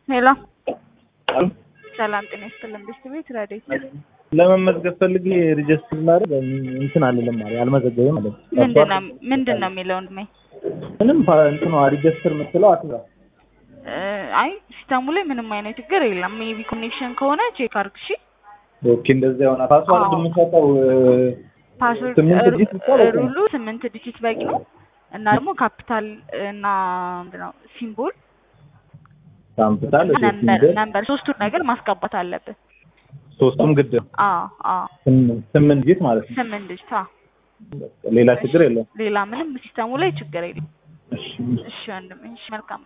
ሄሎ ሰላም ጤና ይስጥልን። ቤስት ቤት ረዴት ለመመዝገብ ፈልጌ ሪጀስትር ማድረግ እንትን አልልም ማለት አልመዘገብም ማለት ምንድን ነው ምንድን ነው የሚለው ወንድሜ? ምንም እንትኗ ሪጀስትር የምትለው አትዛ እ አይ ሲስተሙ ላይ ምንም አይነት ችግር የለም። ሜቢ ኮኔክሽን ከሆነ ቼክ አድርግ እሺ። ኦኬ እንደዛ የሆነ ፓስዋርድ አዎ። የምንሰጠው ፓስወርድ ስምንት ሩ- ዲጂት ብቻ በቂ ነው? ሩሉ ስምንት ዲጂት በቂ ነው እና ደግሞ ካፒታል እና ምንድን ነው ሲምቦል ካምፕታል ነምበር ነምበር ሶስቱን ነገር ማስገባት አለብን። ሶስቱም ግድ ነው። አዎ አዎ ስምንት ስምንት ዲጂት ማለት ነው። ስምንት ዲጂት አዎ። ሌላ ችግር የለም። ሌላ ምንም ሲስተሙ ላይ ችግር የለም። እሺ እሺ ወንድሜ እሺ መልካም